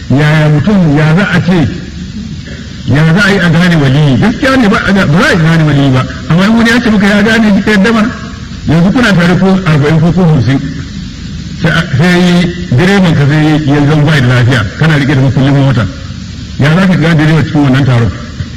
yaya mutum ya za a ce ya za a yi a gane waliyi gaskiya ne ba za a gane waliyi ba amma in wani ya ce maka ya gane shi kai damar yanzu kuna tare ko arba'in ko ko hamsin sai direban ka sai ya zan bai da lafiya kana rike da mukullin mota ya za ka gane direba cikin wannan taron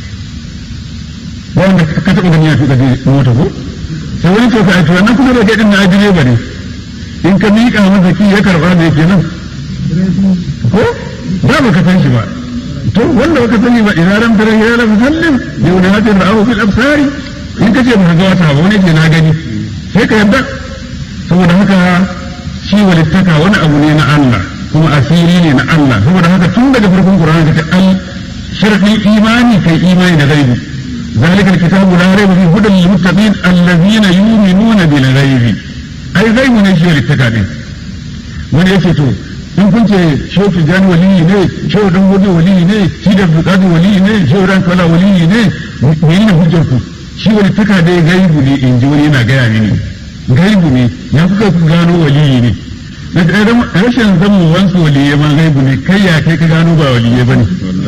wanda ka taɓa gani ya tuka mota ko sai wani to ka wannan kuma da kai din na direba ne in ka miƙa masa ki ya karɓa da yake nan ko ba ba ka san shi ba to wanda baka sani ba idan ram tara hilala musallim bi wani hatin ra'ahu fil absari in kace ba ga wata ba wani ke na gani sai ka yarda saboda haka shi walittaka wani abu ne na Allah kuma asiri ne na Allah saboda haka tun daga farkon Qur'ani kace al sharadin imani kai imani da gaibi ذلك الكتاب لا ريب فيه هدى للمتقين الذين يؤمنون بالغيب اي غيب ne shi walittaka din wani yake to in kun ce shehu tijjani waliyi ne shehu dan wani waliyi ne shi da bukatu waliyi ne shehu dan kala waliyi ne mene ne hujjar ku shi wani taka dai gaibu ne in ji wani yana gaya mini gaibu ne ya kuka gano waliyi ne na rashin zama wansu waliyai ma gaibu ne kai ya kai ka gano ba waliyai ba ne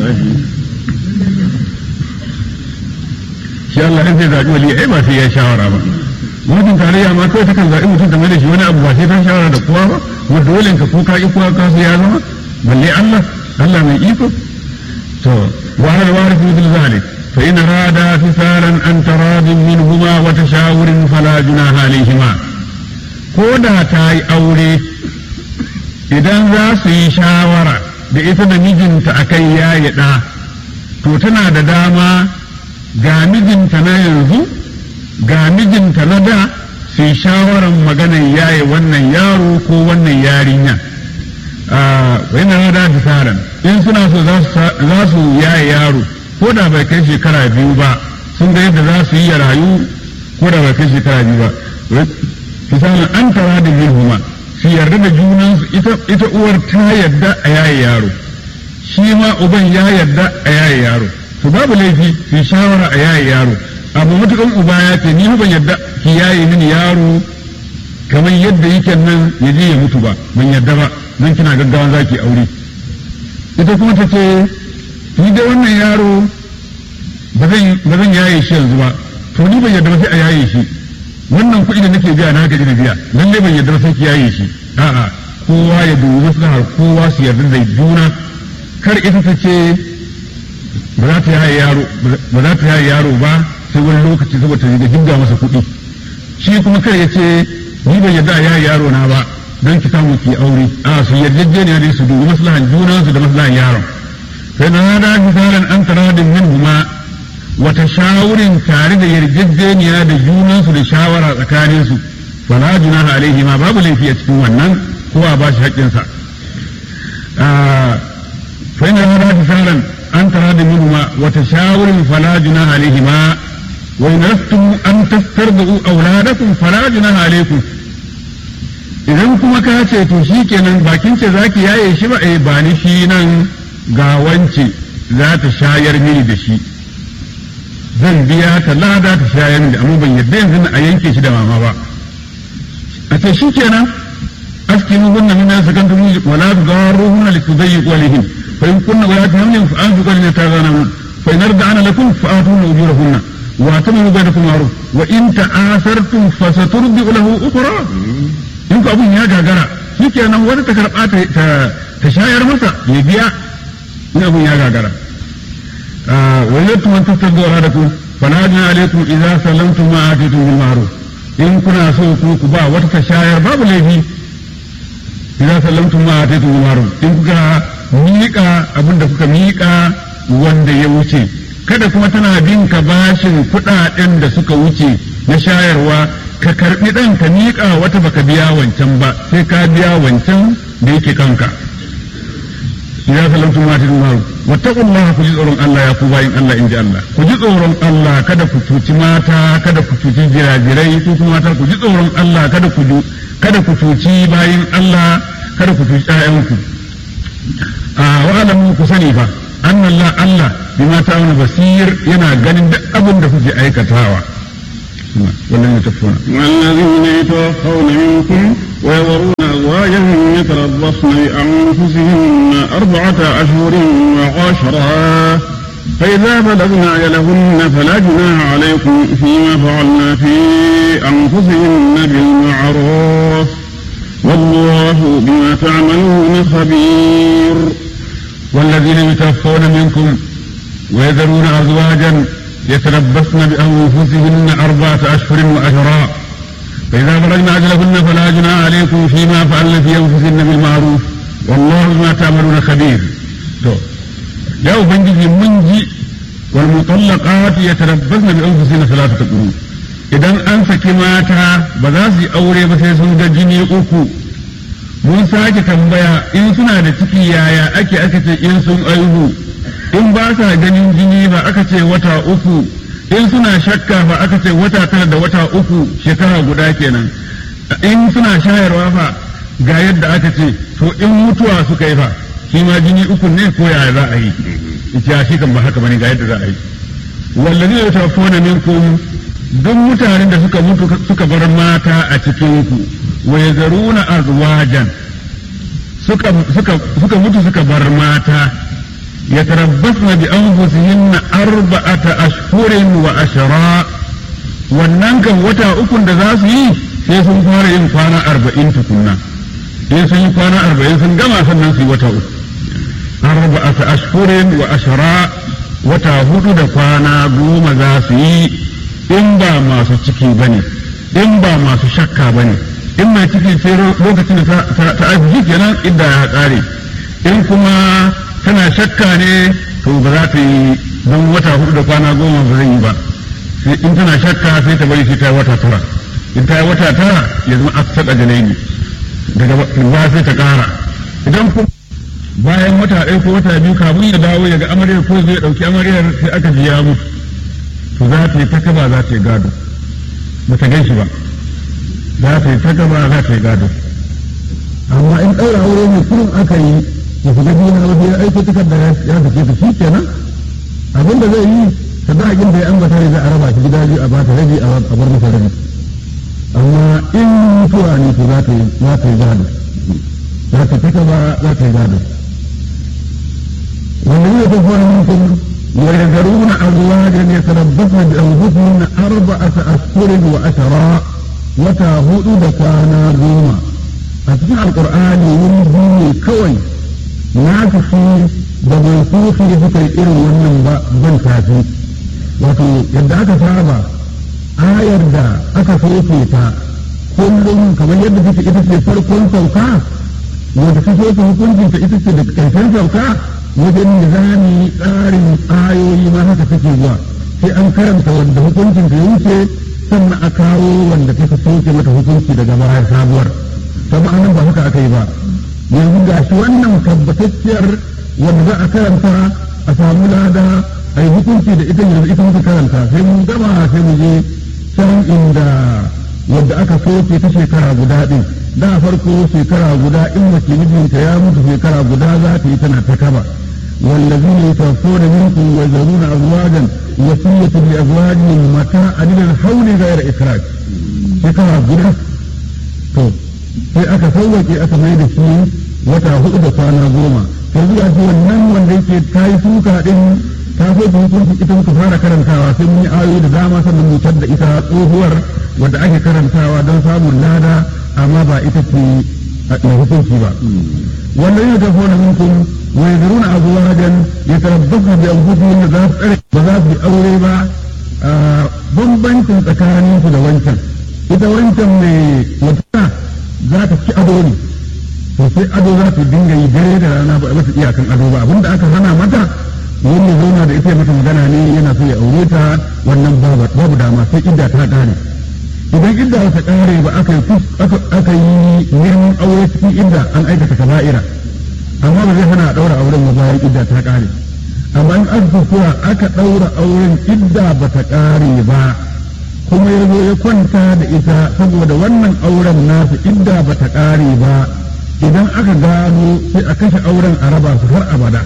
shi Allah in zai zaɓi waliyai ai ba sai ya shawara ba mutum tarayya ma kawai takan zaɓi mutum game da shi wani abu ba sai ta shawara da kowa ba kuma dole ka ko ka ki kowa ka ya zama balle Allah Allah mai iko to wa hal warithu bil zalik fa in rada fisalan an taradin minhuma wa tashawurin fala junaha alayhima ko da ta yi aure idan za su yi shawara da ita da mijinta akan yayi da to tana da dama ga mijinta na yanzu ga mijinta na da su yi shawarar maganar yaye wannan yaro ko wannan yarinya yana da fisaran in suna so za su yaye yaro ko da bai kai shekara biyu ba sun ga yadda za su yi ya rayu ko da bai kai shekara biyu ba fisaran an tara da huma su yarda da junansu ita uwar ta yarda a yaye yaro shi ma uban ya yarda a yaye yaro su babu laifi su yi shawara a yaye yaro abu matukan uba ya ce ni ban yadda ki yaye mini yaro kamar yadda yake nan ya je ya mutu ba ban yadda ba nan kina gaggawa za ki aure ita kuma ta ce ni da wannan yaro ba zan yaye shi yanzu ba to ni ban yadda ba sai a yaye shi wannan kuɗi da nake biya na gaji da biya lalle ban yadda ba sai ki yaye shi a'a kowa ya dubi maslahar kowa su yarda da juna kar ita ta ce ba za ta yaye yaro ba za ta yaye yaro ba sai wani lokaci saboda da jinga masa kuɗi shi kuma kar ya ce ni ban yarda a yaye yaro na ba don ki samu ki aure a su yarjejeniya ne su dubi maslahan juna su da maslahan yaron sai na da misalan an taradin min huma wata shawurin tare da yarjejeniya da junansu da shawara tsakanin su fala junaha alaihi ma babu laifi a cikin wannan ko a bashi haƙƙinsa fa ina da misalan an taradin min huma wata shawurin fala junaha alaihi ma وإن أردتم أن تسترضعوا أولادكم فلا جناح عليكم idan kuma ka ce to shi kenan bakin ce za ki yaye shi ba eh ba ni shi nan ga wance za ta shayar mini da shi zan biya ta lada ta shayar mini amma ban yadda yanzu a yanke shi da mama ba a ce shi kenan askinu hunna min sakantum wala tudarruhunna litudayyiqu alaihim fa in kunna walati hamlin fa anfiqu lana tazana fa in arda'ana lakum fa atuna ujurahunna واعتمروا بينكم معروف وان تعاثرتم فسترضع له اخرى in ku abun ya gagara shi kenan wani ta karɓa ta shayar masa ya biya in abun ya gagara wani yadda man tattar da da ku fala jina alaikum idza salamtum ma atitum bil ma'ruf in kuna so ku ku ba wata ta shayar babu laifi idza salamtum ma atitum bil ma'ruf in kuka miƙa abin da kuka miƙa wanda ya wuce kada kuma tana bin ka bashin kuɗaɗen da suka wuce na shayarwa ka karɓi ɗan ka miƙa wata baka biya wancan ba sai ka biya wancan da yake kanka ya salamtu ma tin maru wattaqullah ku ji tsoron Allah ya ku bayin Allah inji Allah ku ji tsoron Allah kada ku cuci mata kada ku cuci jirajirai ku kuma mata ku ji tsoron Allah kada ku kada ku cuci bayin Allah kada ku cuci ƴaƴanku a wa'alamu ku sani fa anna Allah Allah bima ta'awuna basir yana ganin duk abin da kuke aikatawa والذين يتوفون والذين يتوفون منكم ويذرون أزواجا يتربصن بأنفسهن أربعة أشهر وعشرا فإذا بلغن أجلهن فلا جناح عليكم فيما فعلن في أنفسهن بالمعروف والله بما تعملون خبير والذين يتوفون منكم ويذرون أزواجا يتربصن بأنفسهن أربعة أشهر وأشرا فإذا بلغن أجلهن فلا جناح عليكم فيما فعلن في أنفسهن بالمعروف والله بما تعملون خبير تو. يا أبنجي منجي والمطلقات يتربصن بأنفسهن ثلاثة قرون idan an saki mata ba za su yi aure ba sai sun ga jini uku mun sake tambaya in suna da ciki yaya ake aka ce in sun aihu in ba sa ganin jini ba aka ce wata uku in suna shakka ba aka ce wata tara da wata uku shekara guda kenan in suna shayarwa fa ga yadda aka ce to in mutuwa suka yi fa shi ma jini uku ne ko yaya za a yi ita shi kan ba haka bane ga yadda za a yi wallazi ya tafona minkum duk mutanen da suka mutu suka bar mata a cikin ku wa yazaruna azwajan suka suka suka mutu suka bar mata yatarabbasna bi anfusihinna arba'ata ashhurin wa ashra wannan kan wata ukun da za su yi sai sun fara yin kwana arba'in tukunna sai sun yi kwana arba'in sun gama sannan su yi wata uku arba'ata ashhurin wa ashra wata hudu da kwana goma za su yi in ba masu ciki ba ne in ba masu shakka ba ne in mai ciki sai lokacin da ta ajiye kenan idda ya tsare in kuma tana shakka ne to ba za ta yi don wata hudu da kwana goma ba zai yi ba sai in tana shakka sai ta bari sai ta yi wata tara in ta yi wata tara ya zama aksar a ne daga ba sai ta kara idan kuma bayan wata ɗaya ko wata biyu kafin ya dawo ya ga amaryar ko zai ɗauki amaryar sai aka biya musu to za ta yi ta kaba za ta yi gado ba ta gan shi ba za ta yi ta kaba za ta yi gado amma in ɗaura aure ne kurin aka yi ya shiga biyu na wasu ya aiki takarda ya fice ta shi kenan abin da zai yi ta da da ya ambata ne za a raba shi gida biyu a bata rabi a bar masa rabi amma in mutuwa ne to za ta yi za ta yi gado za ta ta kaba za ta yi gado wanda ne ta fara mutum ويذرون أزواجا يتربصن بأنفسهن أربعة أشهر وأشرا وتاهود دكانا goma a cikin alkur'ani wani biyu kawai na fi da bai sufi da suka yi irin wannan ba ban tafi wato yadda aka saba ayar da aka soke ta kullum kamar yadda take ita ce farkon sauka wanda ta soke hukuncinta ita ce da ƙarshen sauka wajen nizami tsarin ayoyi ma haka take zuwa sai an karanta wanda hukuncin ta wuce sannan a kawo wanda ta soke mata hukunci daga baya sabuwar saboda nan ba haka aka yi ba yanzu ga shi wannan tabbatacciyar wanda za a karanta a samu lada a yi hukunci da ita yanzu ita muka karanta sai mun gama sai mu je can inda wadda aka soke ta shekara guda ɗin da farko shekara guda in mace mijinta ya mutu shekara guda za ta yi tana ta kaba والذين يتوفون منكم ويذرون أزواجا وصية لأزواجهم متاعا إلى الحول غير إخراج شكرا جدا to sai aka sauwaƙe aka mai da shi wata hudu da kwana goma yanzu a ce wannan wanda yake ta yi suka din ta so ta hukunci ita muka fara karantawa sai mun yi ayoyi da dama sannan mu da ita tsohuwar wadda ake karantawa don samun lada amma ba ita ce a hukunci ba wannan yana tafi wani minkum wa yadruna azwajan yatarabbasu bi anfusihim za su tsare ba za su yi aure ba bambancin tsakanin su da wancan ita wancan mai wata za ta ci ado ne to sai ado za ta dinga yi dare da rana ba a mata iyakan ado ba abinda aka hana mata wanda zauna da ita mata magana ne yana so ya aure ta wannan babu dama sai idda ta kare idan idda ta kare ba aka yi aka yi neman aure cikin idda an aikata kaba'ira amma ba zai hana a daura auren ba bayan idda ta kare amma in aka kuwa aka daura auren idda ba ta kare ba kuma ya zo ya kwanta da ita saboda wannan auren nasu idda ba ta kare ba idan aka gano sai a kashe auren a raba su har abada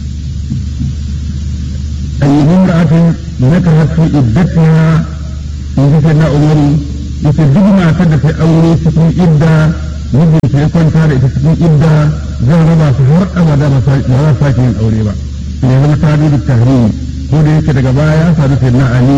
أي امرأة ذكرت في عدتها in ji sai na umaru yace duk matar da ta aure cikin idda mijinta ya kwanta da ita cikin idda zan raba su har abada ba za su sake yin aure ba ne zama ta da tahrim ko da yake daga baya ya sadu sai na ali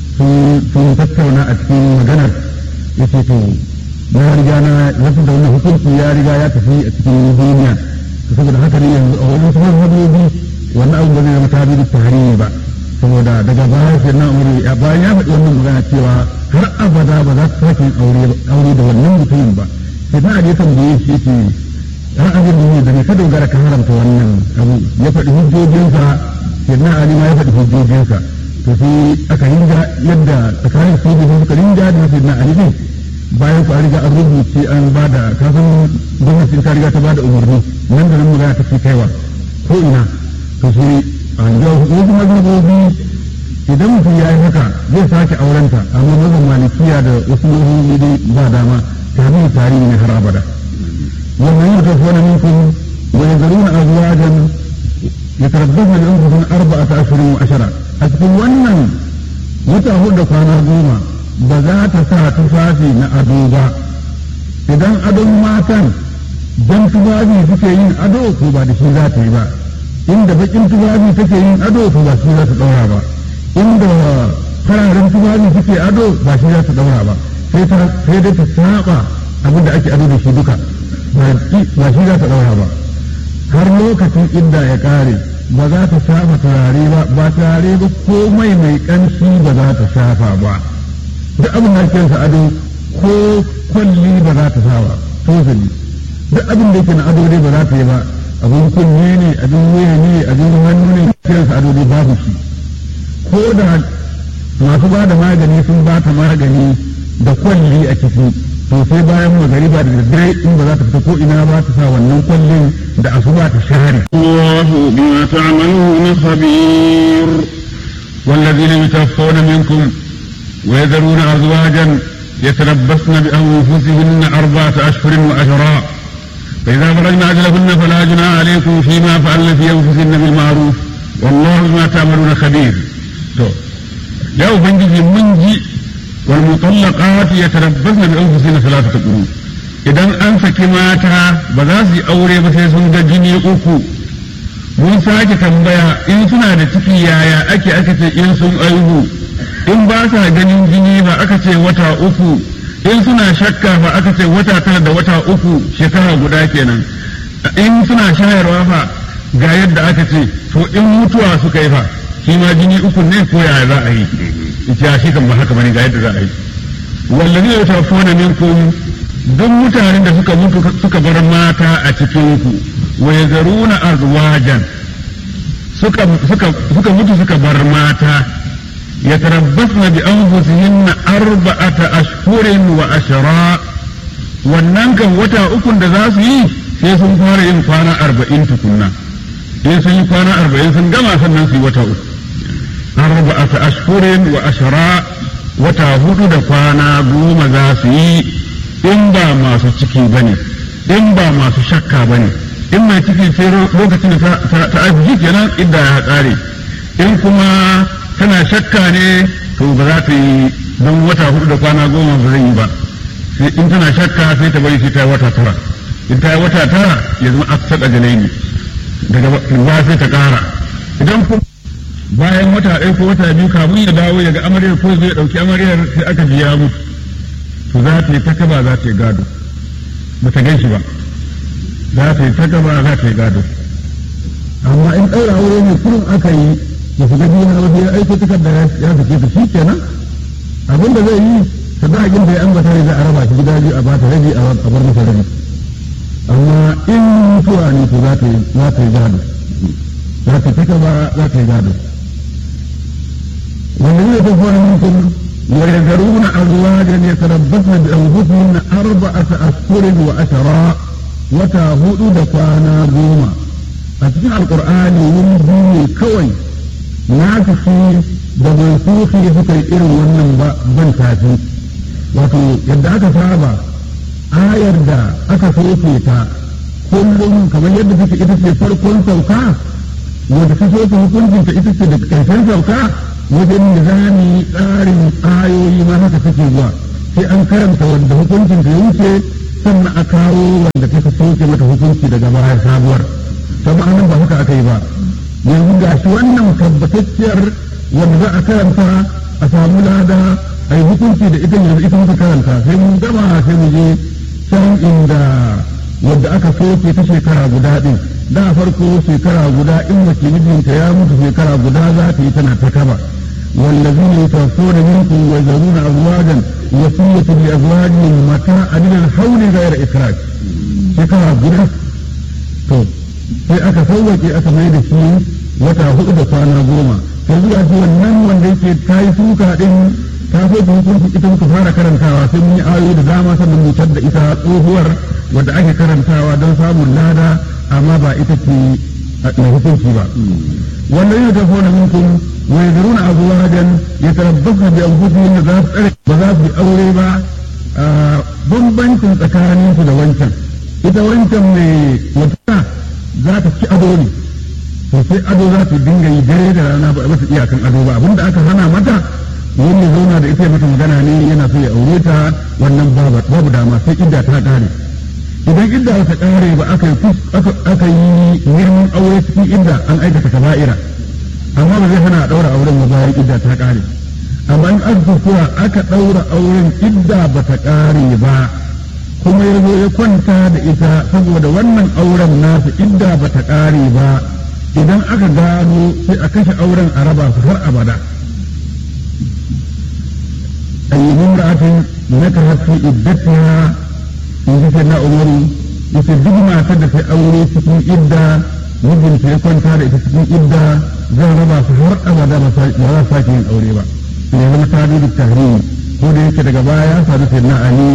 sun tattauna a cikin maganar yace to na riga na wasu da wannan hukunci ya riga ya tafi a cikin duniya saboda haka ne yanzu a wani sauran habibi wannan abu ba zai zama ta da tahrim ba saboda daga baya sai na umaru ya bayan ya faɗi wannan magana cewa har abada ba za su sake aure aure da wannan mutumin ba sai na aje tambaye shi yake har abin da ne da ne ka dogara ka haramta wannan abu ya faɗi hujjojinsa sai na ali ma ya faɗi hujjojinsa to sai aka rinja yadda tsakanin su da suka rinja da sai na ali ne bayan ku an riga an rubuce an ba da kafin gwamnatin ta riga ta ba da umarni nan da nan magana ta fi kaiwa ko ina to sai an ga wasu mazhabobi idan mutum ya yi haka zai sake aurenta amma mazan malikiya da wasu mazhabobi dai ba dama tare tarihi ne har abada wannan yau tafi wani minkum wa yazaruna azwajan yatarabbasna bi anfusihim arba'ata ashhurin wa ashara a cikin wannan wata hudu kwana goma ba za ta sa tufafi na ado ba idan adon matan dan tufafi suke yin ado ko ba da shi za ta yi ba inda bakin tufafi take yin ado to ba shi za ta daura ba inda fararen tufafi suke ado ba shi za ta daura ba sai ta sai dai ta saba abin da ake ado da shi duka ba shi za ta daura ba har lokacin idda ya kare ba za ta shafa turare ba ba turare ba komai mai kanshi ba za ta shafa ba duk abin da ake ado ko kwalli ba za ta sa ba tozali duk abin da yake na ado dai ba za ta yi ba abin kunne ne abin wuya ne abin hannu ne kiransa ado dai babu shi ko da masu ba da magani sun ba ta magani da kwalli a ciki to sai bayan magariba da daddare in ba za ta fita ko ina ba ta sa wannan kwallin da asuba ta share الله بما تعملون خبير والذين يتوفون منكم ويذرون أزواجا يتربصن بأنفسهن أربعة أشهر وأشراء فإذا بلغن أجلهن فلا جناح عليكم فيما فعلن في أنفسهن بالمعروف والله بما تعملون خبير تو يا ubangiji mun ji wal mutallaqat yatarabbasna bi anfusihim thalathata quru idan an saki mata ba za su yi aure ba sai sun ga jini uku mun sake tambaya in suna da ciki yaya ake aka ce in sun aihu in ba sa ganin jini ba aka ce wata uku in suna shakka ba aka ce wata tara da wata uku shekara guda kenan in suna shayarwa fa ga yadda aka ce to in mutuwa suka yi fa shi ma jini uku ne ko yaya za a yi ita shi kan ba haka bane ga yadda za a yi wallazi ya tafona minkum duk mutanen da suka mutu suka bar mata a cikin ku wa yazaruna azwajan suka suka suka mutu suka bar mata yatarabbasna bi anfusihinna arba'ata ashhurin wa ashra wannan kan wata ukun da za su yi sai sun fara yin kwana arba'in tukunna sai sun yi kwana arba'in sun gama sannan su yi wata uku arba'ata ashhurin wa ashra wata hudu da kwana goma za su yi in ba masu ciki bane in ba masu shakka bane in mai ciki sai lokacin da ta aiki kenan idda ya tsare in kuma tana shakka ne to ba za ta yi don wata hudu da kwana goma ba zai yi ba sai in tana shakka sai ta bari sai ta yi wata tara in ta yi wata tara ya zama aksar a ne daga ba sai ta kara idan kuma bayan wata ɗaya ko wata biyu kafin ya dawo daga amaryar ko zai ɗauki amaryar sai aka biya mutu to za ta yi ta kaba za ta yi gado ba ta gan shi ba za ta yi ta kaba za ta yi gado amma in ɗaura aure ne kurin aka yi da su gaji na wasu ya aiki tukar da ya fice ta shi kenan abin da zai yi sadakin da ya ambata ne za a raba shi gida biyu a bata rabi a bar masa rabi amma in mutuwa ne to za ta yi za ta yi gado za ta taka ba za ta yi gado wanda zai ta fara minkum ويذرون أزواجا يتربصن بأنفسهن أربعة أشهر وأشرا وتاهود دفانا goma. a cikin alkur'ani wani biyu kawai na tafi da mansufi suka yi irin wannan ban tafi wato yadda aka saba ayar da aka soke ta kullum kamar yadda take ita ce farkon sauka wanda ta soke hukuncinta ita ce da ƙarshen sauka wajen nizami tsarin ayoyi ma haka take zuwa sai an karanta wanda hukuncin ta wuce sannan a kawo wanda ta soke mata hukunci daga baya sabuwar sama anan ba haka aka yi ba yanzu ga shi wannan tabbatacciyar wanda za a karanta a samu lada a yi hukunci da ita yanzu ita muka karanta sai mun gama sai mu je can inda wadda aka soke ta shekara guda din da farko shekara guda in mace mijinta ya mutu shekara guda za ta yi tana ta kaba والذين يتوفون منكم ويذرون أزواجا وصية لأزواجهم متاعا إلى الحول غير إخراج شكرا guda to sai aka sauwaƙe aka mai da shi wata hudu da kwana goma yanzu a wannan wanda yake ta yi suka din ta so ta hukunci ita muka fara karantawa sai mun yi ayoyi da dama sannan mu da ita tsohuwar wadda ake karantawa don samun lada amma ba ita ce mai hukunci ba wannan yau ta fona minkum wa yadruna azwajan yatarabbasna bi anfusihim za su tsare ba za su yi aure ba bambancin tsakanin su da wancan ita wancan mai wata za ta ci ado ne to sai ado za ta dinga yi dare da rana ba mata iyakan ado ba abinda aka hana mata wani ya zauna da ita ya mata magana ne yana so ya aure ta wannan babu dama sai idda ta kare idan idda ta kare ba aka yi aka yi girman aure cikin idda an aikata kaba'ira amma ba zai hana a daura auren ba bayan idda ta kare amma in aka kuwa aka daura auren idda ba ta kare ba kuma ya zo ya kwanta da ita saboda wannan auren nasa idda ba ta kare ba idan aka gano sai a kashe auren a raba su har abada أي امرأة نكرت في عدتها in ji na umaru yace duk matar da ta aure cikin idda mijinta ya kwanta da ita cikin idda zan raba su har abada ba za su sake yin aure ba ne zama ta da tahrimi ko da yake daga baya ya sadu sai na ali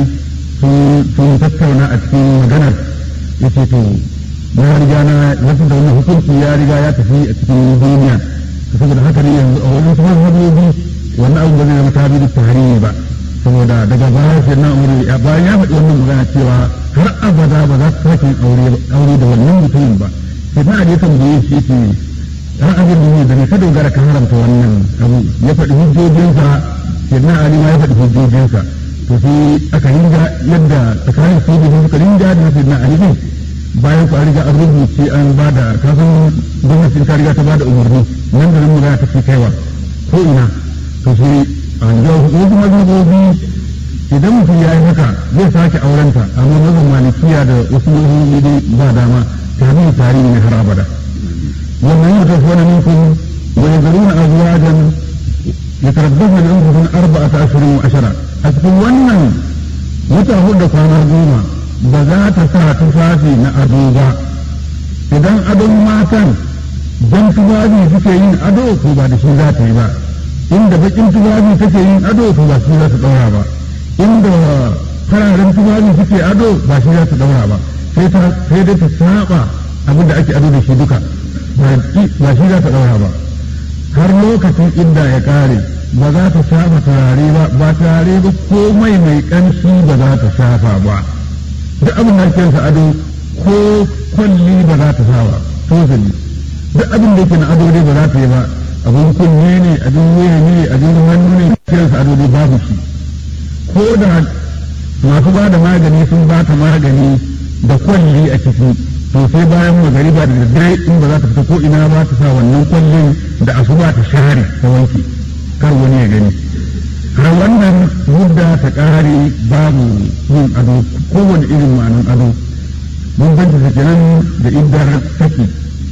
sun tattauna a cikin maganar yace to ya riga na wasu da wannan hukunci ya riga ya tafi a cikin duniya saboda haka ne yanzu a wajen su mazhabobi wannan abu ba zai zama ta da tahrimi ba saboda daga baya sai na umar ya bayan ya faɗi wannan magana cewa har abada ba za su sake aure aure da wannan mutumin ba sai na da tambaye shi ce ra'ayin da ne da ne ka dogara ka haramta wannan abu ya faɗi hujjojinsa sai na ali ma ya faɗi hujjojinsa to sai aka ringa yadda tsakanin su da suka ringa da sai na ali ne bayan ku an riga an rubuce an ba da kasan gwamnatin ta riga ta ba da umarni nan da nan magana ta fi kaiwa ko ina to sai ga wasu mazhabobi idan mutum ya yi haka zai sake aurenta amma mazan malikiya da wasu mazhabobi dai ba dama tarihi tarihi ne har abada wannan yau ta fona minkum wa yazaruna azwajan yatarabbasna bi anfusihim arba'ata ashhurin wa ashara a cikin wannan wata hudu kwana goma ba za ta sa tufafi na ado ba idan adon matan dan tufafi suke yin ado ko ba da shi za ta yi ba inda bakin tufafi take yin ado to ba shi za ta daura ba inda fararen tufafi suke ado ba shi za ta daura ba sai ta sai dai ta saba abin da ake ado da shi duka ba shi za ta daura ba har lokacin inda ya kare ba za ta shafa turare ba ba turare ba komai mai kanshi ba za ta shafa ba duk abin da ake ado ko kwalli ba za ta sa ba tozali duk abin da yake na ado dai ba za ta yi ba abin kunne ne abin wuya ne abin hannu ne kiransa ado dai babu shi ko da masu ba da magani sun ba ta magani da kwalli a ciki to sai bayan magariba da daddare in ba za ta fita ko ina ba ta sa wannan kwallin da asuba ta share ta wanke kar wani ya gani har wannan mudda ta kare babu yin ado kowane irin ma'anin ado mun banta kenan da iddar saki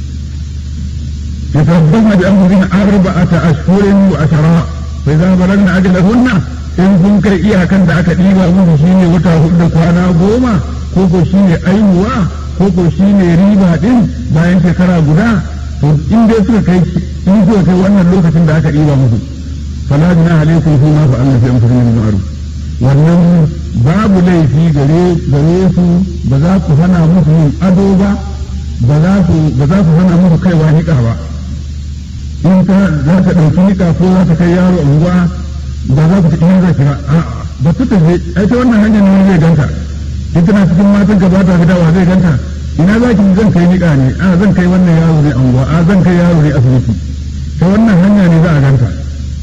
يتربصن بأنفسهن أربعة أشهر وعشرا فإذا بلغن أجلهن in kun kai iyakan da aka ɗiba musu shine wata hudu kwana goma ko ko shine aihuwa ko ko shine riba din bayan shekara guda to in dai suka kai in suka kai wannan lokacin da aka ɗiba musu fala jina alaikum fi ma fa'alna fi anfusihim min ma'ruf wannan babu laifi gare gare su ba za ku hana musu yin ado ba ba za ku ba za ku hana musu kaiwa niƙa ba in ta za ta ɗauki niƙa ko za ta kai yaro unguwa ba za ku ta iya zaki ba a ba ta tafi ai ta wannan hanyar ne zai ganta in tana cikin matan ka ba ta fitawa zai ganta ina za ki zan kai niƙa ne a zan kai wannan yaro ne unguwa a zan kai yaro ne asibiti ta wannan hanya ne za a ganta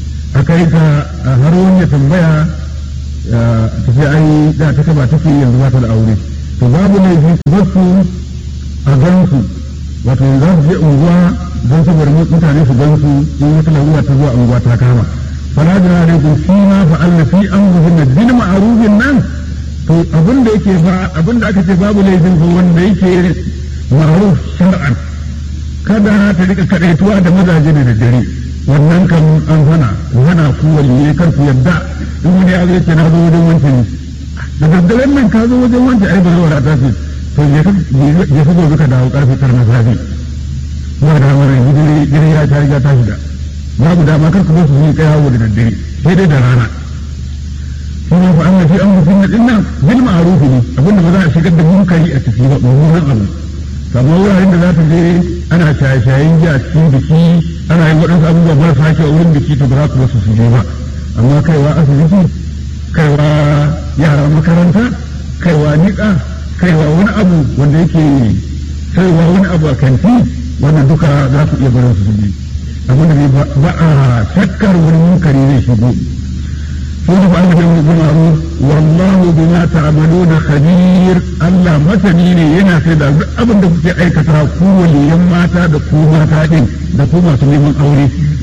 kai ta har wani ya tambaya ta ce ai da ta kaba take yanzu ba ta da aure to babu laifi su bar su a gansu wato yanzu za su je unguwa don saboda mutane su gansu in wata larura ta zuwa unguwa ta kama fala da alaikum fi ma fa'alna fi anfusihinna bil ma'rufin nan to abin da yake ba abin da aka ce babu laifin ko wanda yake ma'ruf shar'an kada ta rika kadaituwa da mazaje da daddare wannan kan an hana ku hana ku waliye kar ku yadda in wani ya zai ce na zo wajen wancan da daddaren nan ka zo wajen wancan ai ba zai wadata ce to je ka gobe ka dawo karfe tara na safe ba da mara gidire ya ta riga ta shiga babu dama kar ku zo su yi kaya da daddare sai dai da rana kuma fa Allah shi an mutum din nan bil ma'ruf ne abinda ba za a shigar da munkari a ciki ba mummunan abu kamar wuraren da za ta je ana shaye-shayen ji a cikin biki ana yin waɗansu abubuwa marasa kyau a wurin biki to ba za ku wasu su je ba amma kaiwa asibiti kaiwa yara makaranta kaiwa niƙa kaiwa wani abu wanda yake kaiwa wani abu a kanti wannan duka za ku iya barin su su je abinda ne ba a shakkar wani munkari zai shigo يوسف أنه بالمعروف والله بما تعملون خبير الله مثني ne yana sai da duk abin da kuke aikata ku waliyan mata da ku mata din da ku masu neman aure